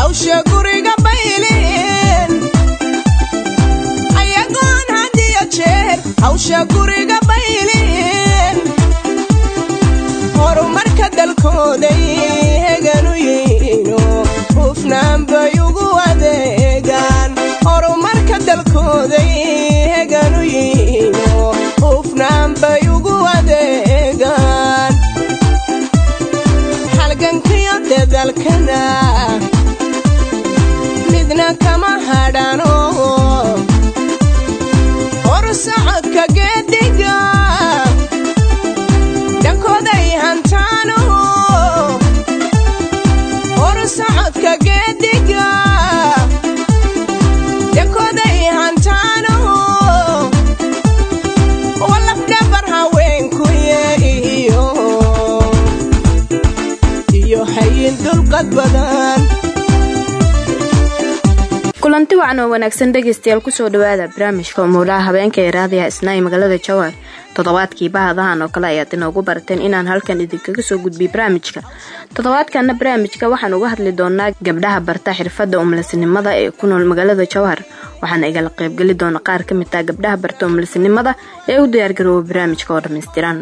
hawsha guriga bayliin ayagoon hadiyo jeer hawsha guriga bayliin horumarka dalkooday heganu yihiino hufnaan bay ugu adeegaan horumarka dalkooday heganu yihiino hufnaan bay ugu adeegaan halgankiyo dadalkana midna kama hadhano horsocodka geediga dhankooday hantaano horsocodka geediga dhankooday hantaano walafdhabar haweenkuye iyo iyo hayin dulqad badan kulanti wacan oo wanaagsan dhegaystayaal kusoo dhawaada barnaamijka umuulaha habeenka ee raadiyaha isnaa ee magaalada jowhar toddobaadkii bahadahan oo kale ayaad inoogu barateen inaan halkan idinkaga soo gudbiy barnaamijka toddobaadkana barnaamijka waxaan uga hadli doonaa gabdhaha barta xirfadda umlisinimada ee ku nool magaalada jowhar waxaana igala qaybgeli doona qaar ka mid ah gabdhaha barta umlisinimada ee u diyaargarooba barnaamijka oo dhammaystiran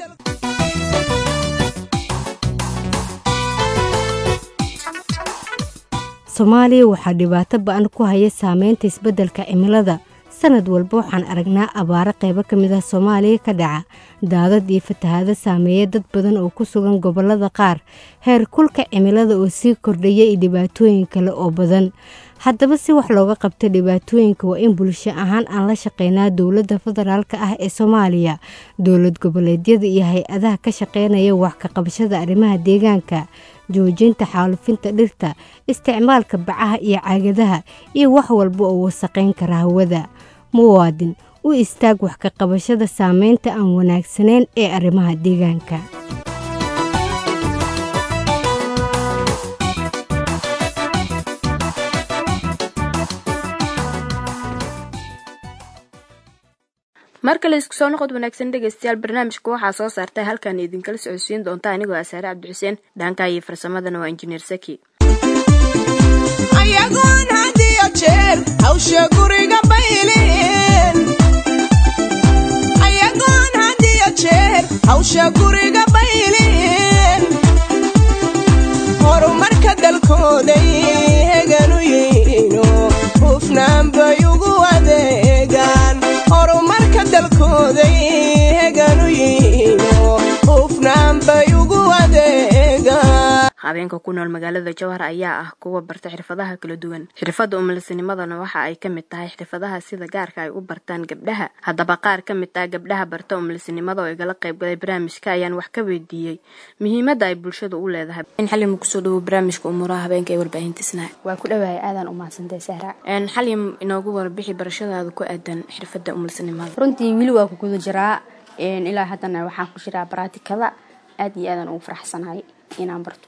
soomaaliya waxaa dhibaato ba-an ku haya saameynta isbeddelka cimilada sanad walba waxaan aragnaa abaaro qaybo ka mid ah soomaaliya ka dhaca daadad iyo fatahaado saameeya dad badan oo ku sugan gobollada qaar heer kulka cimilada oo sii kordhaya iyo dhibaatooyin kale oo badan haddaba si wax looga qabto dhibaatooyinka waa in bulsho ahaan aan la shaqeynaa dowladda federaalk ah ee soomaaliya dowlad goboleedyada iyo hay-adaha ka shaqeynaya wax ka qabashada arrimaha deegaanka joojinta xaalufinta dhirta isticmaalka bacaha iyo caagadaha iyo wax walba oo wasaqayn kara hawada muwaadin u istaag wax ka qabashada saameynta aan wanaagsanayn ee arrimaha deegaanka mar kale isku soo noqod wanaagsan dhegaystayaal barnaamijka waxaa soo saartay halkan idinkala socodsiin doonta anigoo asaare cabdixuseen dhaanka iyo farsamadana waa injineer saki ayagoon hadiyo jeer hawsha guriga bayliin ayagoon hadiyo jeer hawsha guriga bayliin horumarka dalkooday heganu yihiino hufnaan bay ugu adeegaan horumarka dalkooday heganu yihiino hufnaan bay ugu adeegaan habeenka ku nool magaalada jowhar ayaa ah kuwa barta xirfadaha kala duwan xirfadda umalisnimadana waxa ay ka mid tahay xirfadaha sida gaarka ay u bartaan gabdhaha haddaba qaar ka mid ah gabdhaha barta umalisnimada oo igala qaybgalay barnaamijka ayaan wax ka weydiiyey muhiimadda ay bulshada u leedahay xalim kusoo dhawo barnaamijka umuuraha habeenka ee warbaahintisna waa ku dhawahay aadaan u mahadsantahay sahra xalim inoogu warbixi barashadaada ku aadan xirfadda umalisnimada runtii weli waa ku guda jiraa ilaa haddana waxaan ku jiraa baraatikada aad iyo aadaan ugu faraxsanahay inaan barto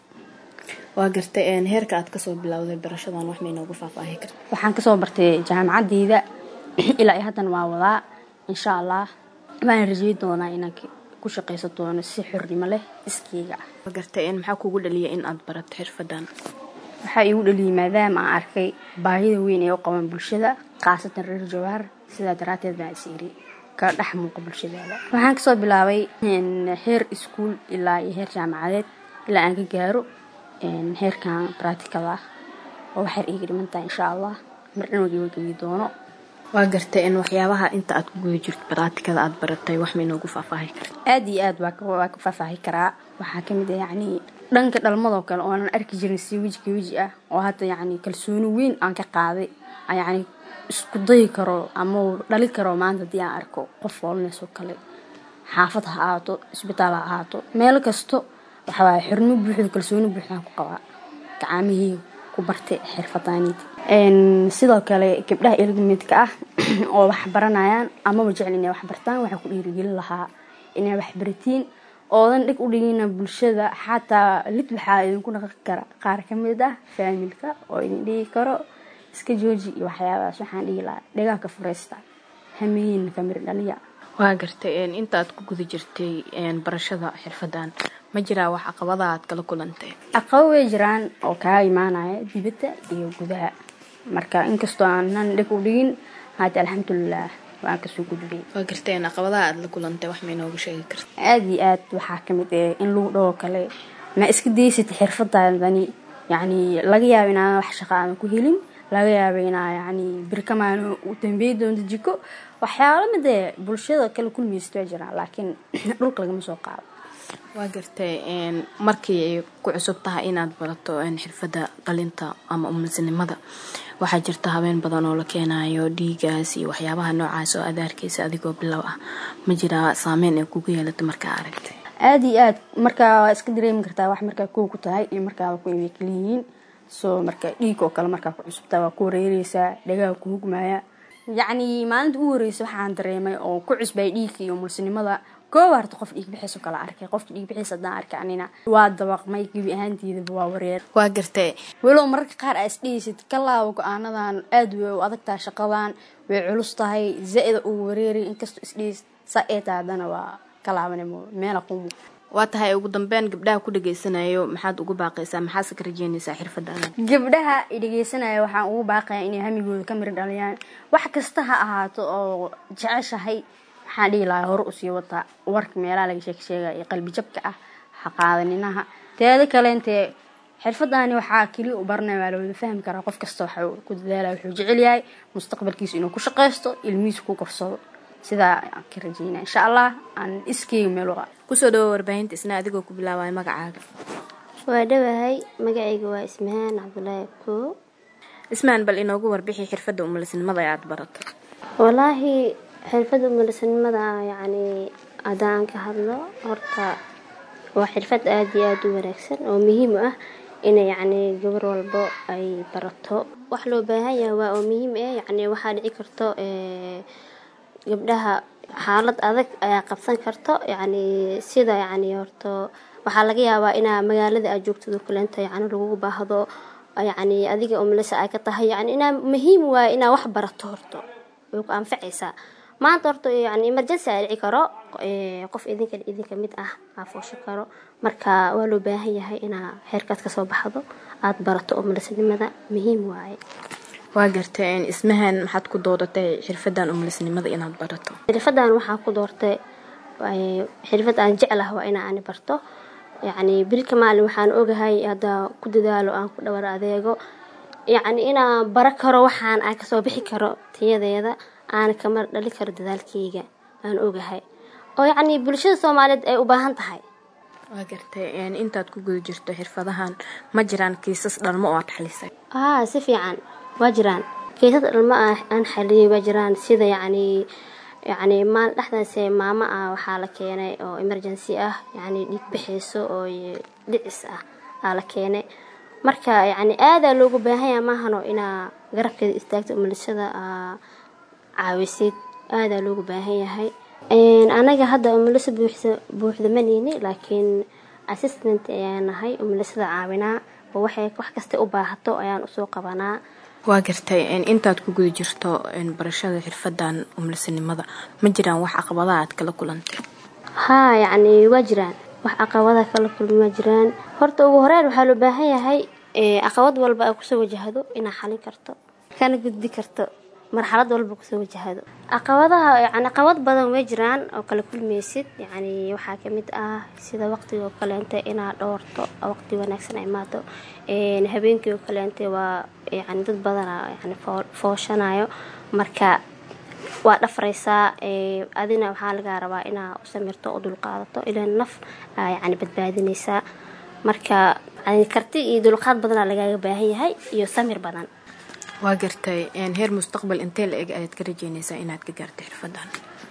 waa gartay heerka aad kasoo bilowday barashadan wax ma inoogu faahfaahi karta waxaan kasoo bartay jaamacadeyda ilaa iyo haddana waa wadaa insha allah waana rajey doonaa inaan ku shaqaysan doono si xornimo leh iskeyga ah waa gartay maxaa kugu dhaliyay in aad barato xirfadan waxaa iigu dhaliyay maadaama aan arkay baahida weyn ee u qaban bulshada khaasatan reer jawahar sidaa daraateed baan is iri ka dhex muuqa bulshadaada waxaan kasoo bilaabay heer iskuol ilaa iyo heer jaamacadeed ilaa aan ka gaaro heerkan braatikada ah oo waxay iiga dhimantahay insha allah mar dhan wagawagabi doono waa gartay in waxyaabaha inta aad ku guda jirto baraatikada aad baratay wax ma inoogu faahfaahi karta aad iyo aad waa ka faahfaahi karaa waxaa kamid ah yacni dhanka dhalmadoo kale oonan arki jirin si weji ka weji ah oo hadda yacni kalsooni weyn aan ka qaaday yacni isku dayi karo ama dhali karo maanta haddii aan arko qof foolinaysoo kale xaafad ha ahaato isbitaal ha ahaato meel kasto waxawaaye xornimo buuxda kalsooni buuxdaan ku qabaa gacamihii ku bartay xirfadaaniid sidoo kale gabdhaha ilgamidka ah oo wax baranayaan amaba jecel inay wax bartaan waxaa ku dhiirigelin lahaa inay wax baratiin oodan dhig u dhigina bulshada xataa lid waxaa idinku dhaqi kara qaar ka mid ah faamilka oo idin dhigi karo iska jooji iyo waxyaabahaas waxaan dhigi lahaa dhigaa ka furaysta hamiyiin kamir dhaliya waa gartay inta aad ku guda jirtay barashada xirfadan ma jiraa wax caqabada aad kala kulantay caqabo way jiraan oo kaa imaanaya dibadda iyo gudaha marka inkastoo aanan dhib u dhigin haata alxamdulilah waan kasoo gudbay waa garteen caqabadaha aad la kulantay wax ma inooga sheegi karta aada iyo aad waxaa kamid eh in lagu dhaho kale ma iska daysatay xirfadaadani yacni laga yaabo inaadan wax shaqa aadan ku helin laga yaabo inaa yacni birkamaano u dambeey doonto jiko waxyaalo midee bulshada kala kulmaysta waa jiraan laakiin dhulka lagama soo qaado waa gartay markii ay ku cusub tahay inaad barato xirfadda dhalinta ama umulsinimada waxaa jirta habeen badan oo la keenayo dhiigaas iyo waxyaabaha noocaas oo adaarkiisa adigoo bilow ah ma jiraa saameyn ay kugu yeelata markaa aragtay aada iyo aad markaa waa iska dareemi kartaa wax markaa kow ku tahay iyo markaaba ku way kaliyihiin soo marka dhiig oo kale markaa ku cusubtaa waa ku wareereysaa dhagaha ku hugmaya yacni maalinta u horeysa waxaan dareemay oo ku cusbay dhiigka iyo mulsinimada kooba harta qof dhiig bixiis oo kale arkay qofka dhiig bixiis haddaan arkay anina waa dabaqmay gebi ahaanteedaba waa wareer waa gartay walow mararka qaar aa isdhehaysid ka laabo go-aanadan aada way u adag tahay shaqadan way culus tahay zaa-ida uu wareeray inkastoo isdhehaysid saa ee tahay haddana waa ka laabanimo meela ku waa tahay ugu dambeyn gabdhaha ku dhageysanayo maxaad ugu baaqaysaa maxaase ka rajeynaysaa xirfaddaada gabdhaha dhegeysanaya waxaan ugu baaqaya inay hamigooda ka miri dhaliyaan wax kasta ha ahaato oo jeceshahay waxaan dhihi lahaa hore usii wataa warka meelaha laga sheeg sheegaya iyo qalbi jabka ah ha qaadaninaha teeda kaleentee xirfadani waxaa keliya u baranaya waa lawada fahmi karaa qof kasta waxa ku dadaalaya wuxuu jecel yahay mustaqbalkiisa inuu ku shaqaysto ilmihiisa ku korsado sidaa aan ka rajeynaya insha allah aan iskeyga meel uqa kusoo dhawo warbaahinta isna adigoo ku bilaabaya magacaaga waa dhawahay magacayga waa ismahaan cabdulaahi koo ismaan bal inoogu warbixi xirfadda umulisnimada ee aada baratay walaahi xirfadda umulisanimada yacni haddaan ka hadlo horta waa xirfad aada iyo aada u wanaagsan oo muhiim u ah ina yacni gabar walbo ay barato wax loo baahan yahay waa oo muhiim ah yacni waxaa dhici karto gabdhaha xaalad adag ayaa qabsan karto yacni sida yacni horto waxaa laga yaabaa inaa magaalada aad joogtado kaleenta yacni lagugu baahdo yacni adiga umlisa ay ka tahay yacni inaa muhiim waaye inaa wax barato horto way ku anfacaysaa maanta horta yani emergency aa dhici karo qof idinka idinka mid ah aa foosho karo marka waa loo baahan yahay inaa xeerkaad kasoo baxdo aada barato umulisnimada muhiim waaye waa gartay ismahan maxaad ku doodatay xirfadan umulisnimada inaad barato xirfadan waxaa ku doortay xirfad aan jeclah waa inaa ani barto yacni bilka maalin waxaan ogahay haddaa ku dadaalo aan ku dhawar adeego yacni inaan bara karo waxaan aan kasoo bixi karo tiyadeeda aana kama dhali karo dadaalkeyga aan ogahay oo yacni bulshada soomaaliyeed ay u baahan tahay waa gartay intaad ku guda jirto xirfadahan ma jiraan kiisas dhalmo oo aad xalisay haa si fiican waa jiraan kiisas dhalmo aan xaliyay waa jiraan sida yacni yacni maal dhexdaase maamo ah waxaa la keenay oo emergency ah yacni dhiig bixayso oo dhicis ah aa la keenay marka yacni aadaa loogu baahanya maahano inaa garabkeeda istaagto umulisada caawisid aadaa loogu baahan yahay anaga hadda umuliso buuxda maneyni laakiin assistant ayaan nahay umulisada caawinaa oo waxay wax kasta u baahato ayaan usoo qabanaa waa gartay intaad ku guda jirto barashada xirfadan umulisanimada ma jiraan wax caqabadaha aad kala kulantay haa yacni waa jiraan wax caqabada kala kulmi waa jiraan horta ugu horeyn waxaa loo baahan yahay caqabad walba ay kusoo wajahdo inaa xalin karto kana gudbi karto marxalad walba kusoo wajahado caqabadaha yani caqabad badan way jiraan oo kala kulmaysid yacni waxaa kamid ah sida waqtiga oo kaleente inaad dhoorto waqti wanaagsan ay imaado habeenkii oo kaleente waa yani dad badana yani fooshanayo marka waa dhafraysaa adina waxaa lagaa rabaa inaa u samirto oo dulqaadato ilaa naf yani badbaadinaysaa marka karti iyo dulqaad badanaa lagaaga baahan yahay iyo samir badan waa gartay heer mustaqbal intee la eg ayaad ka rajeynaysaa inaad ka gaarto xirfadan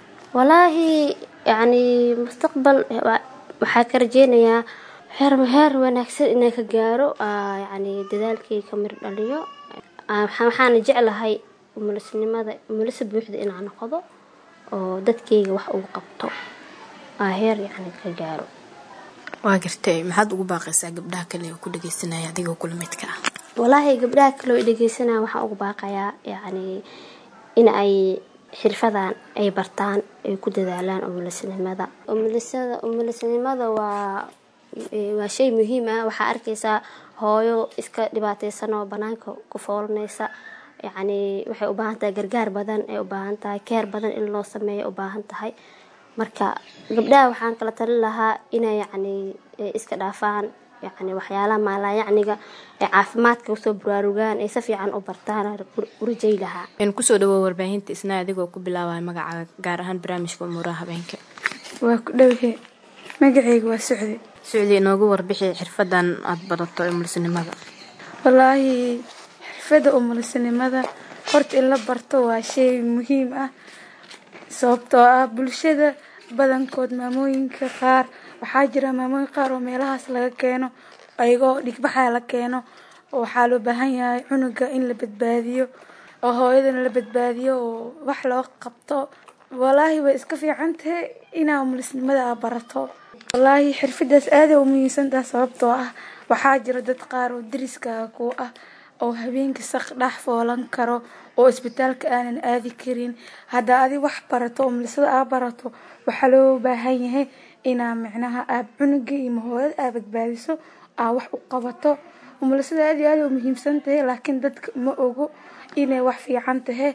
walaahi yacni mustaqbal waxaa ka rajeynayaa heer heer wanaagsan inaan ka gaaro yacni dadaalkay ka mir dhaliyo waxaana jeclahay umulisnimada umulisa buuxda inaan noqdo oo dadkayga wax ugu qabto heer yacni ka gaaro waa gartay maxaad ugu baaqaysaa gabdhaha kale oo ku dhageysanaya adigoo kula midka ah walaahi gabdhaha kaloo dhegeysanaya waxaan ugu baaqayaa yacni in ay xirfadan ay bartaan ay ku dadaalaan umulisnimada umulisada umulisnimada waa waa shay muhiim ah waxaa arkaysaa hooyo iska dhibaateysan oo banaanka ku foolanaysa yacni waxay u baahan tahay gargaar badan ay u baahan tahay keer badan in loo sameeyo u baahan tahay marka gabdhaha waxaan kala talin lahaa inay yacni iska dhaafaan yacni waxyaalaha maalaayacniga ee caafimaadka usoo buraarugaan ay si fiican u bartaan u rajay lahaa kusoo dhawow warbaahinta isna adigoo ku bilaabaya magacaaga gaar ahaan barnaamijka umuuraha habeenka waa ku dhowhe magacayga waa socdi socdi inoogu warbixi xirfadan aada barato ee mulisinimada wallaahi xirfadda umulisinimada horta in la barto waa shay muhiim ah sababtoo ah bulshada badankood maamooyinka qaar waxaa jira maamooyin qaar oo meelahaas laga keeno ayagoo dhigbaxa la keeno oo waxaa loo baahan yahay cunuga in la badbaadiyo oo hooyadana la badbaadiyo oo wax loo qabto wallaahi way iska fiican tahay inaa umulisnimada aa barato wallaahi xirfadaas aaday u muhiimsantaha sababtoo ah waxaa jira dad qaar oo dariskaaga ku ah oo habeenkii saq dhex foolan karo oo isbitaalka aanan aadi karin haddaa adi wax barato umulisada aa barato waxaa loo baahan yahay inaa micnaha aab cunuga iyo mahooyad aa badbaadiso aa wax u qabato umulisada aad iyo aad u muhiimsan tahay laakiin dadka ma ogo inay wax fiican tahay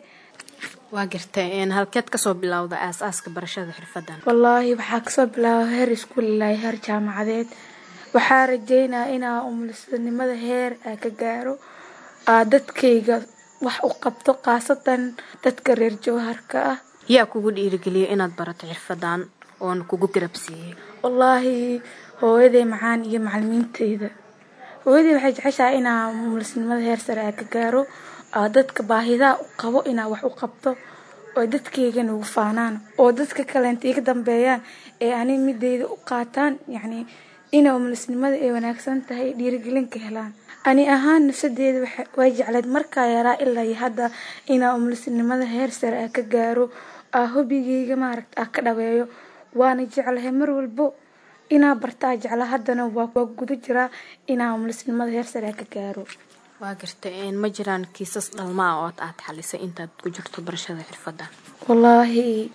waa gartay halkeed kasoo bilowda aas-aaska barashada xirfadan wallaahi waxaa kasoo bilaaba heer iskuulilahi heer jaamacadeed waxaa rajeynaya inaa umulisanimada heer aa ka gaaro aa dadkayga wax u qabto khaasatan dadka reer jowharka ah yaa kugu dhiirigeliyay inaad barato xirfadan oona kugu garabsiiyey wallaahi hooyaday macaan iyo macalimiinteyda hooyaday waxay jeceshahay inaa umulisnimada heer sare aa ka gaaro aa dadka baahidaha u qabo inaa wax u qabto oo dadkaygana ugu faanaan oo dadka kaleenta iga dambeeyaan ee ani mideyda u qaataan yacni ina umulisnimada ay wanaagsan tahay dhiirigelin ka helaan ani ahaan nafsadeeda way jecleed markaa yaraa ilaa iyo hadda inaa umulisnimada heer sare aa ka gaaro aa hobigeyga maaragta aa ka dhaweeyo waana jeclahay mar walbo inaa bartaa jecla haddana waa guda jiraa inaa umulisnimada heer sare aa ka gaaro waa gartay ma jiraan kiisas dhalmaa oo aad xalisay intaad ku jirto barashada xirfadan wallaahi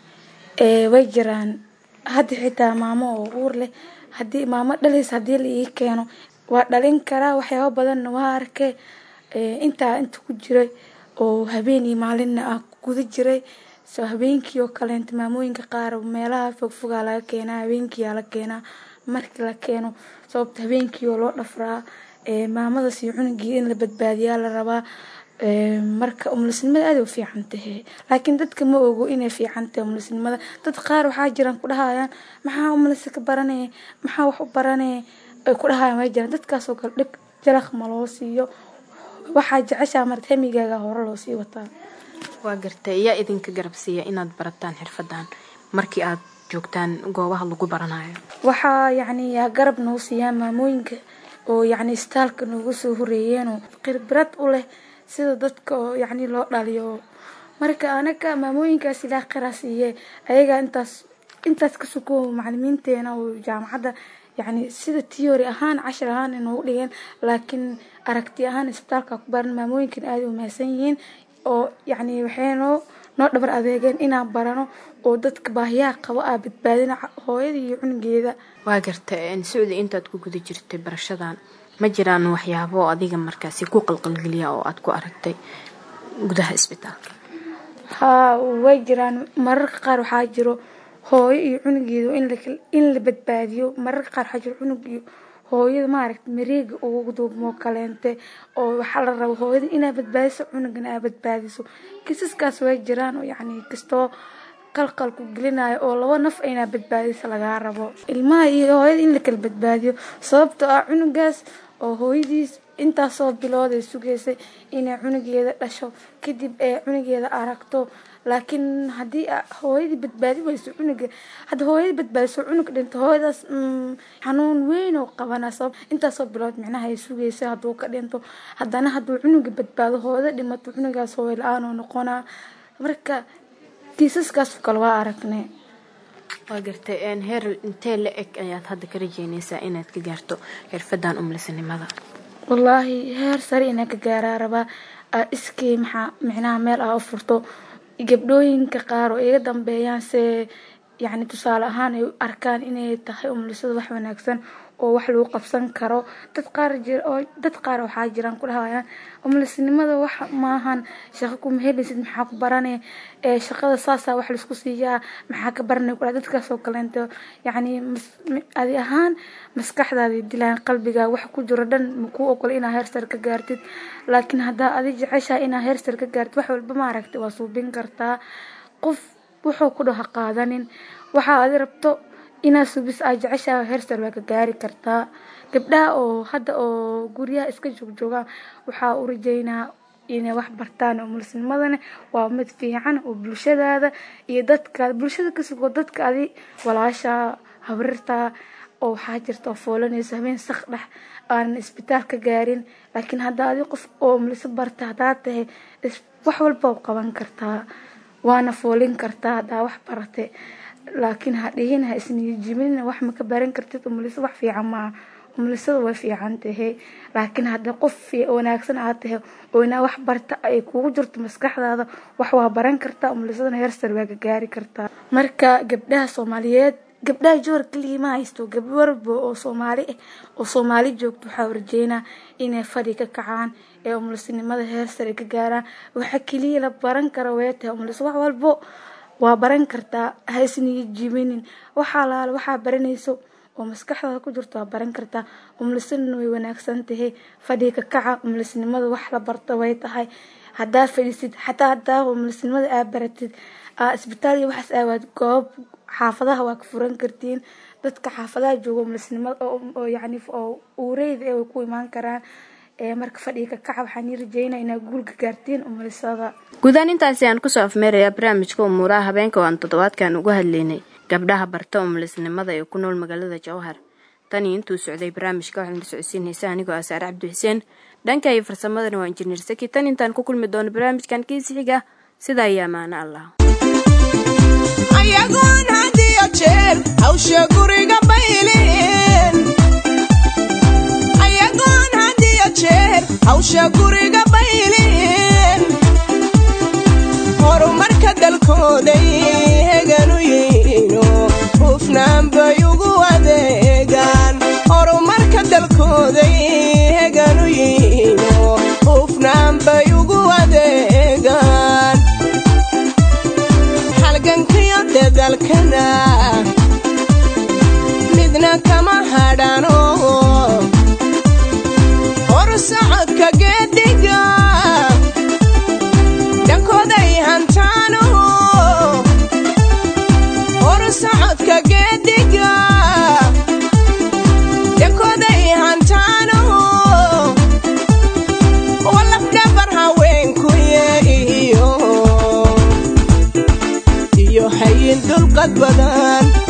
way jiraan hadda xitaa maamo oo uur leh hadii maamo dhalays haddii la ii keeno waa dhalin karaa waxyaaba badanna waa arkay intaa inta ku jiray oo habeen iyo maalinna ah guda jiray soo habeenkii oo kaleenta maamooyinka qaar meelaha fogfogaa laga keenaa habeenkiiyaa la keenaa markii la keeno sababta habeenkii oo loo dhafraa maamadaas iyo cunugii in la badbaadiyaa la rabaa marka umulisnimada aada u fiican tahay laakiin dadka ma ogo inay fiican tahay umulisnimada dad qaar waxaa jiraan ku dhahayaan maxaa umulisa ka baranaya maxaa wax u baranaya ay ku dhahayaan way jiraan dadkaasoo kale dhib jalaq ma loo siiyo waxaa jeceshaa marta hemigaaga hore loo sii wataa waa gartay yaa idinka garabsiiya inaad barataan xirfadan markii aad joogtaan goobaha lagu baranayo waxaa yacni yaa garab noo siiyaa maamooyinka oo yacni istaalka noogu soo horeeyeenoo khibrad u leh sida dadka oo yacni loo dhaliyo marka anaga maamooyinkaas ilaa qiraa siiye ayagaa intaas intaas ka suko macalimiinteena oo jaamacadda yacni sida tiyoori ahaan cashir ahaan inoogu dhigeen laakiin aragti ahaan isbitaalka ku baran maamooyinkan aada u mahadsan yihiin oo yacni waxay noo noo dhabar adeegeen inaan barano oo dadka baahiyaha qabo aa badbaadina hooyada iyo cunugeeda waa gartay socdi intaad ku guda jirtay barashadan ma jiraan waxyaabo adiga markaasi ku qalqalgeliya oo aad ku aragtay gudaha isbitaalka haa way jiraan mararka qaar waxaa jiro hooyo iyo cunugeeda in la badbaadiyo mararka qaar waxaa jiro cunug iyo hooyada maaragta mareega ugu duubmoo kaleente oo waxaa la raba hooyada inaa badbaadiso cunugana aa badbaadiso kisaskaas way jiraan oo yacni kastoo qalqal ku gelinayo oo laba naf inaa badbaadisa lagaa rabo ilmaha iyo hooyada in la kala badbaadiyo sababtoo ah cunugaas oo hooyadiis intaasoo bilood ay sugaysay inay cunugeeda dhasho kadib ee cunugeeda aragto laakiin haddii hooyadii badbaadi weyso cunuga hadda hooyadii badbaadiso cunug dhinto hooyadaas xanuun weyn oo qabana sabab intaasoo bilood micnaha ay sugaysa hadduu ka dhinto haddana hadduu cunuga badbaado hooyada dhimato cunugaas hooyo la-aan oo noqonaa marka kiisaskaas kale waa aragnay waa gartay heer intee la eg ayaad hadda ka rajeynaysaa inaad ka gaarto xirfadan umlisanimada wallaahi heer sare inaa ka gaaraa rabaa iskii maxaa micnaha meel ah u furto gabdhooyinka qaar oo iga dambeeyaan se yacni tusaale ahaan ay u arkaan inay tahay umulisada wax wanaagsan oo wax lagu qabsan karo dad qaar jir oo dad qaar waxaa jiraan ku dhahayaan umulisinimada wax maahan shaqo kuma helaysid maxaa ku barane ee shaqada saasaa wax laisku siiyaa maxaa ka baranay kula dadkaas oo kaleento yacni adi ahaan maskaxdaada dilaan qalbiga wax ku jiro dhan makuu ogola inaa heersar ka gaartid laakiin haddaa adi jeceshaha inaa heersar ka gaartid wax walba maaragtay waa suubin kartaa qof wuxuu ku dhaha qaadanin waxaa adi rabto inaad subis aa jeceshaha heersar waa ka gaari kartaa gabdhaha oo hadda oo guryaha iska joogjoogaan waxaa u rajeynaa inay wax bartaan umulisnimadana waa mid fiican oo bulshadaada iyo dadkaada bulshada kasugoo dadka adi walaasha habrirta oo waxaa jirta oo foolanayso habeen sak dhex aanan isbitaal ka gaarin laakiin haddaa adi qof oo umuliso barta haddaa tahay wax walba u qaban kartaa waana foolin kartaa haddaa wax barate laakiin ha dhihin ha isniyajimin wax ma ka baran kartid umuliso wax fiican maaha umulisada way fiican tahay laakiin hadda qof wanaagsan aad tahay oo inaa wax barta ay kugu jirto maskaxdaada wax waa baran kartaa umulisadana heersar waa ka gaari kartaa marka gabdhaha soomaaliyeed gabdhaha joor keligii ma haysto gabdho warba oo soomaali ah oo soomaali joogto waxaa rajeynaa inay fadhi ka kacaan ee umulisinimada heersar ay ka gaaraan waxa keliya la baran kara way tahay umuliso wax walbo waa baran kartaa ha isniya jibinin waxaa laala waxaa baranayso oo maskaxdaada ku jirto waa baran kartaa umulisadana way wanaagsan tahay fadhiga kaca umulisnimada wax la barto way tahay haddaa fadhiisid xataa haddaa umulisnimada aa baratid aa isbitaal iyo waxaas aawaad goob xaafadaha waa ka furan kartiin dadka xaafadaha jooga umulisnimada oo yacni oo uureyda ee way ku imaan karaan marka fadhiga kaca waxaan ii rajeynaa inaad guulka gaartiin umulisada guudaan intaasi aan kusoo afmeerayaa barnaamijka umuuraha habeenka oo aan toddobaadkan uga hadlaynay gabdhaha barta umulisnimada ee ku nool magaalada jowhar tanii intuu socday barnaamijka waxaan la socodsiinaysa anigoo ah saare cabdi xuseen dhanka iyo farsamadana waa injineer saki tan intaan ku kulmi doono barnaamijkan kiisi xiga sidaa iyo ammaano allah ayagoon had iyo jeer hawsha guriga bayleen ayagoon had iyo jeer hawsha guriga bayleen horumarka dalkooday heganu yihiino hufnaan bay ugu adeegaan horumarka dalkooday heganu yihiino hufnaan bay ugu adeegaan halgankiyo dadalkana midna kama hadhano hor socodka geediga dhankooday hantaano hor socodka geediga dhankooday hantaano walafdhabar haweenkuye iyo iyo hayin dulqad badan